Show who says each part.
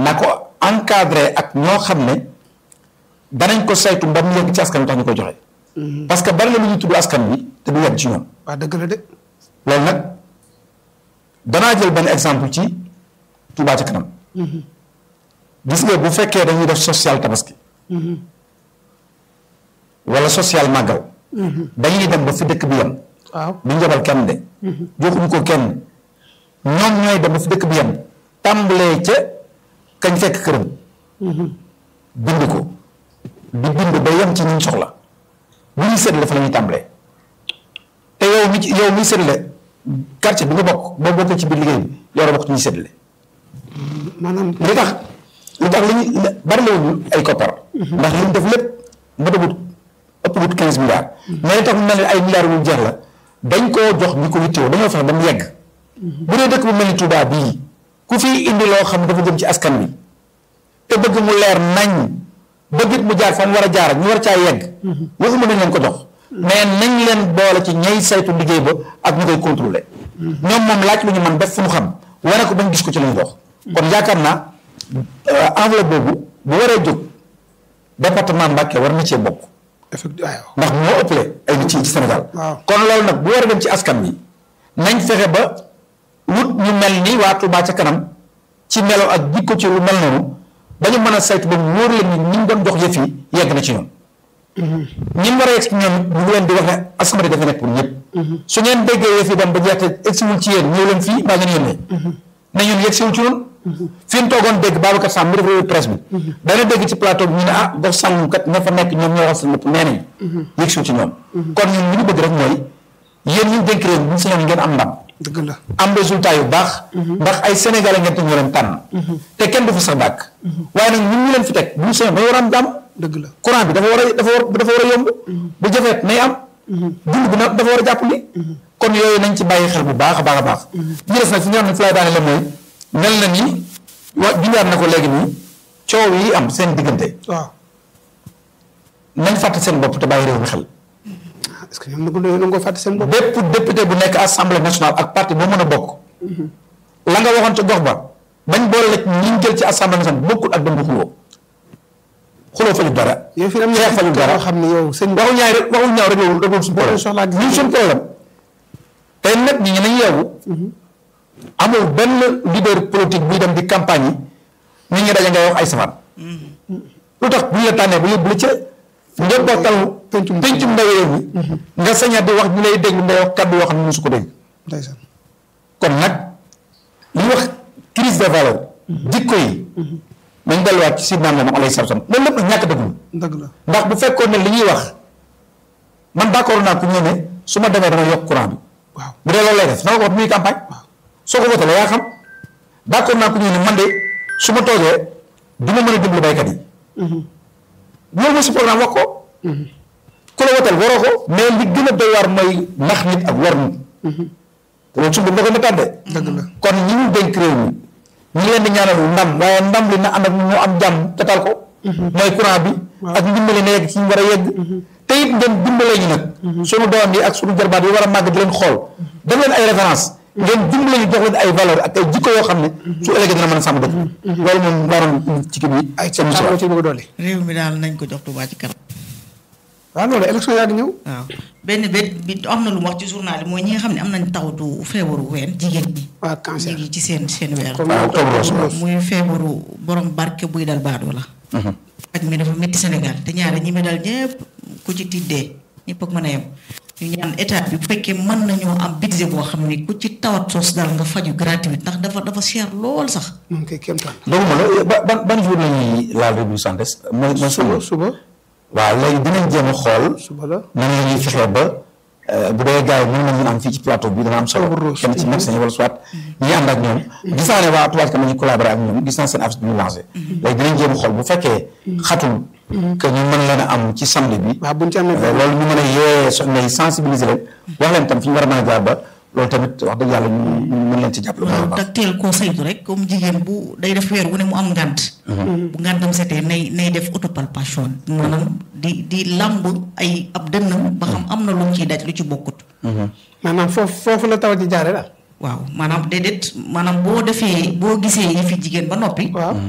Speaker 1: na ko encadré ak ñoo xam ne danañ ko saytu ba mu yegg ci askan wi tax ñu koy joxe. parce que bari na lu ñuy tudd askan wi te du yegg ci ñoom.
Speaker 2: waaw dëgg la de.
Speaker 1: loolu nag danaa jël benn exemple ci Touba ca kanam. gis nga bu fekkee dañuy def social tabaski. wala social màggal. dañuy dem ba fi dëkk bi yem.
Speaker 2: waaw
Speaker 1: du njabal kenn de. joxuñu ko kenn ñoom ñooy dem ba fi dëkk bi yem. tàmbalee ca kañ fekk këram. bind ko di bind ba yem ci ñu soxla bu ñuy séddale fa la ñuy tàmbalee te yow mi ci yow miy séddale quartier bi nga bokk boo bokkee ci biir liggéey bi yow la bokk ci ñuy séddale.
Speaker 2: maanaam.
Speaker 1: li tax li tax li ñu bari la wuñu ay koppar. ndax li ñu def lépp matagut ëpp gut quinze milliards. mais li tax mu mel ni ay milliards yu jeex la dañ koo jox ñu ko yittewoo dañoo fexe ba mu yegg. bu dee dëkk bu mel ni Touba bii ku fi indi loo xam dafa jëm ci askan wi te bëgg mu leer nañ bëgg it mu jaar fa mu war a jaar ñu war caa yegg. waxuma nañ leen ko jox. mais nañ leen boole ci ñay saytu liggéey ba ak ñu koy contrôler. ñoom moom laaj lu ñu man def fu mu xam wane ko bañ gis ko ci la ñu dox. kon yaakaar naa enveloppe boobu bu waree jóg département Mbacké war na cee bokk.
Speaker 2: effectivement
Speaker 1: ndax moo ëppale ay nit ci ci Sénégal.
Speaker 2: waaw
Speaker 1: kon loolu nag bu war a dem ci askan wi nañ fexe ba wut ñu mel ni waa Touba ca kanam ci melo ak jikko ci lu mel noonu ba ñu mën a saytu ba mu wóor leen ni ñi mu doon jox yëf yi yegg na ci ñoom. ñi mu war a yegg ci ñoom ñu ngi leen di wax ne askan dafa nekk pour ñëpp. su ngeen déggee yëf yi dem ba jeex te egsiwul ci yéen ñëw leen fii mbaa ngeen yónnee. na ñun yegsiwul ci ñun. fi mu toogoon dégg Babacar Samb mu def revue de presse bi. dana dégg ci plateau bi ñu ne ah gox sàngum kat ña fa nekk ñoom ñoo wax seen bopp nee nañ. yegsiwul ci ñoom. kon ñun li ñu bëgg rek mooy yéen ñu dénk réew mi bu ñu sañoon ngeen am ndam.
Speaker 2: dëgg la.
Speaker 1: am résultat yu baax. ndax ay sénégalais ngeen te ñu leen tànn. te kenn du fa sax dàkk. waaye nag ñun ñu leen fi teg bu ñu sañoon dañoo war a am jàmm.
Speaker 2: dëgg la.
Speaker 1: courant bi dafa war a dafa war dafa war a yomb. bu jafeet nay am. dund bi nag dafa war a jàppandi. kon yooyu nañ ci bàyyi xel bu baax a baax a baax. ñu des nag fi nga xam ne fi lay daane la mooy mel na ni wa junjaat na ko léegi nii coow yi am seen diggante
Speaker 2: waaw
Speaker 1: nañ fàtte seen bopp te bàyyi réew mi xel.
Speaker 2: est-ce que ñoom nag dañoo ko fàtte seen bopp.
Speaker 1: bépp député bu nekk assemblée nationale ak parti boo mën a bokk. la nga waxoon ca gox ba bañ boole la ñi ñu jël ci assemblée nationale bokkul ak dem di xuloo xuloo faju dara.
Speaker 2: yow fi am
Speaker 1: xeex faju dara
Speaker 2: yoo xam ne yow seen
Speaker 1: waxu ñaay rek waxu ñaaw rek yow rek suñu problème
Speaker 2: soxlaa gis
Speaker 1: ñun suñu problème tey nag ñi nañ yeewu amul benn leader politique buy dem di campagne yi nit ñi daje ngay wax ay safaan lu tax bu ñu la tànnee ba yóbbu la ca njabootal
Speaker 2: pencum
Speaker 1: pencum ndaw réew mi nga saña di wax ñu lay déglu ngay wax kaddu yoo xam ne mosu ko dégg
Speaker 2: ndeysaan
Speaker 1: kon nag li wax crise de valeur jikko yi nañ delluwaat ci sidna Muhammad alayhi salaam loolu lépp nag ñàkk dëgg
Speaker 2: dëgg la.
Speaker 1: ndax bu fekkoon ne li ñuy wax man d'accord naa ku ñëw ne su ma demee dama yokk courant bi
Speaker 2: waaw
Speaker 1: bu dee loolu lay def na ko wax muy campagne soo ko voté la yaa xam d'accord naa ku ñëw ne man de su ma toogee du ma mën a dimbali baykat yi loolu mooy si programme wax ko ku la wotal waroo ko mais li gën a doy waar mooy nax nit ak war nit te loolu suñu da ko méttaat de
Speaker 2: dëgg la.
Speaker 1: kon ñi ñu dénk réew mi ñi leen di ñaanal ndam waaye ndam li na ànd ak ñu am jàmm te tal ko mooy courant bi ak ndimbali na yegg ci ñu war a yegg te it ngeen dimbale ñu nag sunu doom yi ak sunu jarbaat yi war a màgg di leen xool def leen ay référence ngeen dimbale ñu jox leen ay valeur ak ay jikko yoo xam ne su ëllëgee dina mën a sàmm dëkk loolu moom waroon ci kii bi
Speaker 2: ay
Speaker 1: seen
Speaker 2: ca
Speaker 1: musiba
Speaker 2: ci bëgg a dolli.
Speaker 3: réew mi daal nañ ko jox Touba ci kanam.
Speaker 2: waaw loolu élection yaa ngi ñëw.
Speaker 3: waaw benn bét bi am na lu mu wax ci journal yi mooy ñi nga xam ne am nañ tawatu feebaru ween jigéen ñi.
Speaker 2: waa
Speaker 3: ñu
Speaker 2: cancer.
Speaker 3: ngi ci seen seen weer.
Speaker 2: comme
Speaker 1: waaw octobre rose
Speaker 2: rose.
Speaker 3: muy feebaru borom barke buy dal baadoo la. paj mi dafa métti Sénégal te ñaare ñi mi dal ñëpp ku ci tiddee ñëpp ak mën a yem. ñu ñaan état bi bu fekkee mën nañoo am budget boo xam ne ku ci tawat soos dal nga faju gratuit ndax dafa dafa cher lool sax.
Speaker 2: moom kay kéemtaan.
Speaker 1: doguma la ba ban ban jour la ñuy laal revue santé mooy mooy suba
Speaker 2: suba
Speaker 1: waaw léegi dinañ jéem a xool
Speaker 2: suba la.
Speaker 1: nan la ñuy fexee ba bu dee gars yi mën nañu am fii ci plateau bi dana am solo
Speaker 2: Octobre rose.
Speaker 1: kenn ci médecin yi wala soit ñi ànd ak ñoom gis naa ne waa Touba Ca Kanam ñu collaboré ak ñoom gis naa seen affiche bi ñu lancé léegi dinañ jéem a xool bu fekkee xatul que ñu mën leen a am ci samedi bi
Speaker 2: waaw buñ ci amee.
Speaker 1: Euh, loolu ñu mën a yee soxna yi sensibiliser leen wax leen tam fi ñu war a mën a jaar ba loolu tamit wax dëgg yàlla ñu ñu mën leen ci jàppale bu baax a
Speaker 3: waaw
Speaker 1: baax.
Speaker 3: te teel koo saytu rek comme jigéen bu day def weer wu ne mu am ngànt bu ngàntam setee nay nay def autopalpation maanaam di di làmb ay ab dënnam ba xam am na lu mu ciy daj lu ci bokkut
Speaker 2: maanaam foofu foofu la tawat ji jaare daal.
Speaker 3: waaw maanaam déedéet maanaam boo defee boo gisee yi fi jigéen ba noppi
Speaker 2: waaw